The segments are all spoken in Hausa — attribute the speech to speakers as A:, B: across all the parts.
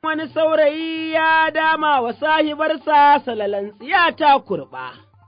A: wani saurayi ya dama wa sahibarsa salalan tsiya ta kurɓa,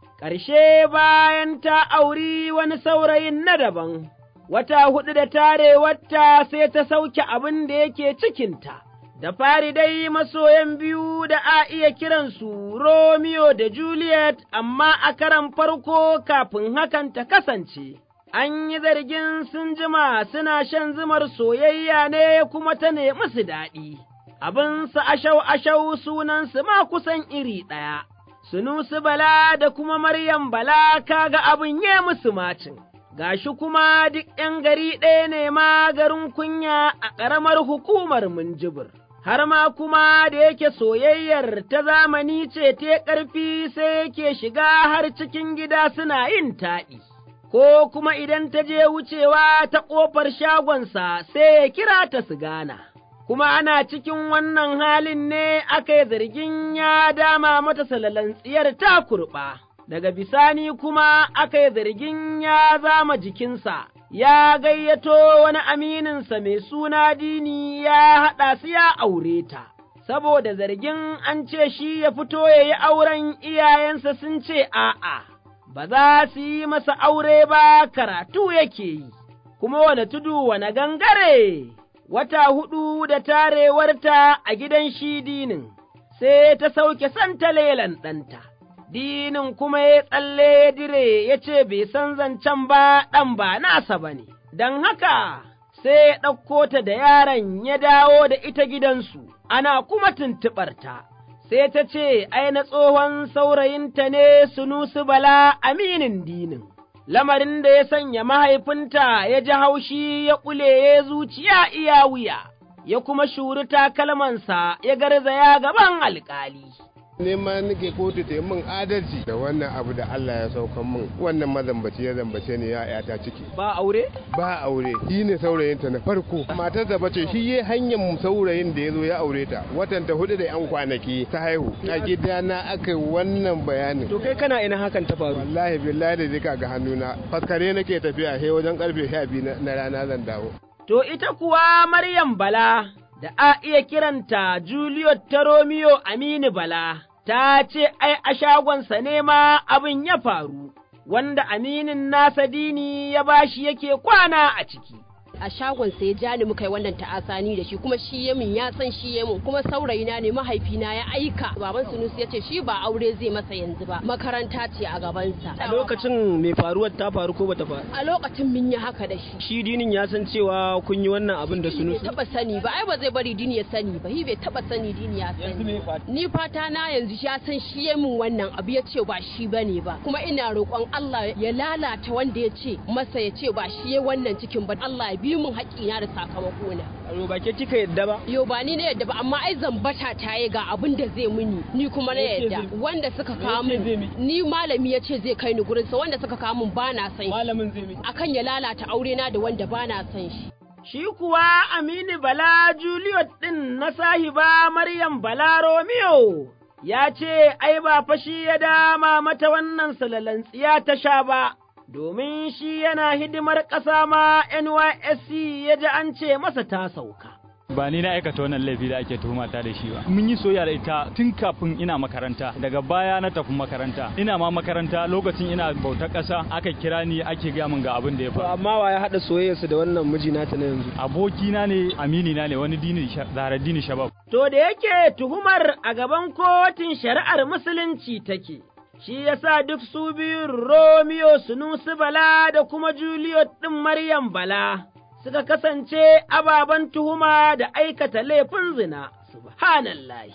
A: ƙarshe bayan ta auri wani saurayin na daban, wata huɗu da tarewarta sai ta sauke abin da yake cikinta. Da fari dai masoyan biyu da a iya kiransu Romeo da Juliet, amma a karan farko kafin hakan ta kasance. An yi zargin sun jima suna shan zumar soyayya ne kuma ta nemi su daɗi. abinsu ashau-ashau sunansu ma kusan iri ɗaya, Sunusi Bala da kuma Maryam Bala kaga abin ye musu macin, gashi kuma duk ’yan gari ɗaya ne ma garin kunya a ƙaramar hukumar Minjibir. Har ma kuma da yake soyayyar ta zamani ce ta ƙarfi sai yake shiga har cikin gida suna yin taɗi. Ko kuma idan ta je wucewa ta ƙofar shagonsa sai ya kira ta su gana. kuma ana cikin wannan halin ne aka yi zargin ya dama mata salalan tsiyar ta kurɓa, daga bisani kuma aka yi zargin ya zama jikinsa, ya gayyato wani amininsa mai suna dini ya haɗa su ya aure ta. Saboda zargin an ce shi ya fito ya yi auren iyayensa sun ce a'a, ba za su yi masa aure ba karatu yake yi, kuma wane tudu wane gangare. wata huɗu da tarewarta a gidan shi dinin, sai ta sauke santa lelan ɗanta, dinin kuma ya tsalle ya dire ya ce bai san zancen ba ɗan ba nasa ba ne, don haka sai ya ɗauko ta da yaron ya dawo da ita gidansu, ana kuma tuntuɓarta. Sai ta ce, ai na tsohon saurayinta ne sunusu bala aminin dinin. lamarin da ya sanya mahaifinta ya ji haushi ya ƙule ya zuciya iya wuya, ya kuma shuri takalmansa ya garzaya gaban alƙali.
B: nema nake kotu ta yi min adalci da wannan abu da Allah ya saukan min wannan mazambaci ya zambace ne ya yata ciki
A: Ba aure?
B: ba aure shi ne saurayinta na farko matar da bace shi ya hanyar saurayin da ya zo ya aure ta watan ta hudu da yan kwanaki ta haihu a gidana aka yi wannan bayanin
A: To kai kana ina hakan ta faru?
B: wallahi billahi da zika ga hannuna faskare nake tafiya he wajen karfe sha biyu na rana zan dawo
A: To ita kuwa Maryam Bala, da a iya kiranta Juliet ta Romeo Aminu Bala, ta ce ai a shagonsa ne ma abin ya faru, wanda aminin nasa dini ya bashi yake kwana a ciki.
C: a shagon sai ja ni muka yi wannan ta'asani da shi kuma shi ya min ya san shi ya min kuma saurayina ne mahaifina ya aika baban sunusi ya ce shi ba aure zai masa yanzu ba makaranta ce a gabansa
D: A lokacin mai faruwar ta faru ko bata faru?
C: a lokacin mun yi haka da shi
D: Shi dinin ya san cewa kun yi wannan abin da
C: bai
D: sunusu.
C: taba sani ba ai ba zai bari dini ya sani ba hi bai taba sani dini ya
D: Yanzu
C: sani
D: me fata?
C: ni fata na yanzu shi ya san shi ya min wannan abu ya ce ba shi bane ba kuma ina roƙon Allah ya lalata wanda ya ce masa ya ce ba shi ya wannan cikin ba Allah ya bi min haƙƙina da sakamako na
D: Aro ba ke kika yadda ba?
C: Yo ba ni na yadda ba amma ai zambata ta yi ga abin da zai muni ni kuma na
D: Me yace
C: yadda
D: zai-
C: wanda suka
D: me
C: kawo
D: yace zai
C: min
D: miki?
C: ni malami ya ce zai kai ni gurin sa wanda suka kawo min ba na san shi
D: Malamin zai miki.
C: akan ya lalata aure na da wanda ba na san shi
A: Shi kuwa Aminu Bala Juliet ɗin na sahiba Maryam Bala Romeo, ya ce, Ai, ba fashi ya dama mata wannan salalantsiya ta sha ba, domin shi yana hidimar ƙasa ma NYSC ya ji an ce masa ta sauka.
E: ba ni na aikata wannan laifi da ake tuhumata da shi ba mun yi soyayya da ita tun kafin ina makaranta daga baya na tafi makaranta ina ma makaranta lokacin ina bautar ƙasa aka kira ni ake gaya min ga abin da ya
D: To
E: faru
D: amma wa ya haɗa soyayyarsu da wannan miji nata na yanzu?
E: abokina ne amini na ne wani dini zaharaddini shabab
A: To da yake tuhumar a gaban kotun shari'ar Musulunci take, shi yasa duk su biyun Romeo Sunusi Bala da kuma Juliet ɗin Maryam Bala suka kasance ababen tuhuma da aikata laifin zina, subhanallahi.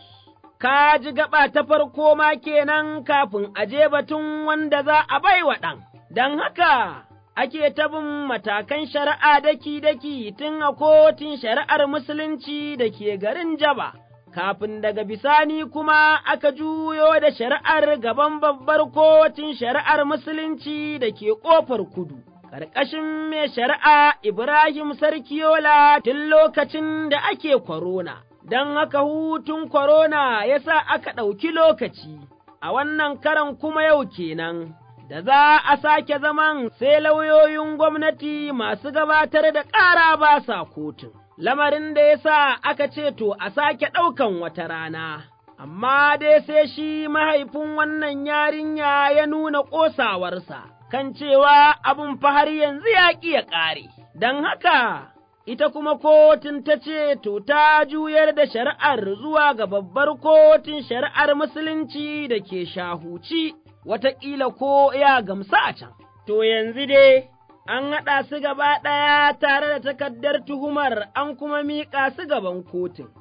A: Ka ji gaba ta farko ma kenan kafin a je batun wanda za a baiwa ɗan, don haka ake ta bin matakan shari'a daki-daki tun a kotun shari'ar Musulunci da ke garin Jaba, kafin daga bisani kuma aka juyo da shari'ar gaban babbar kotun shari'ar Musulunci da ke ƙofar kudu. Ƙarƙashin mai shari'a Ibrahim Sarkiyola tun lokacin da ake korona, don haka hutun korona ya sa aka ɗauki lokaci, a wannan karan kuma yau kenan. da za a sake zaman sai lauyoyin gwamnati masu gabatar da ƙara ba sa kotun. lamarin da ya sa aka ce to a sake ɗaukan wata rana. Amma dai sai shi mahaifin wannan yarinya ya nuna ƙosawarsa, kan cewa abin fa har yanzu ya ƙi ya ƙare, don haka ita kuma kotun ta ce, To, ta juyar da shari'ar zuwa ga babbar kotun shari'ar Musulunci da ke shahuci, wataƙila ko ya gamsa a can. To, yanzu dai, an haɗa su gaba ɗaya tare da takardar tuhumar an kuma miƙa su gaban kotun.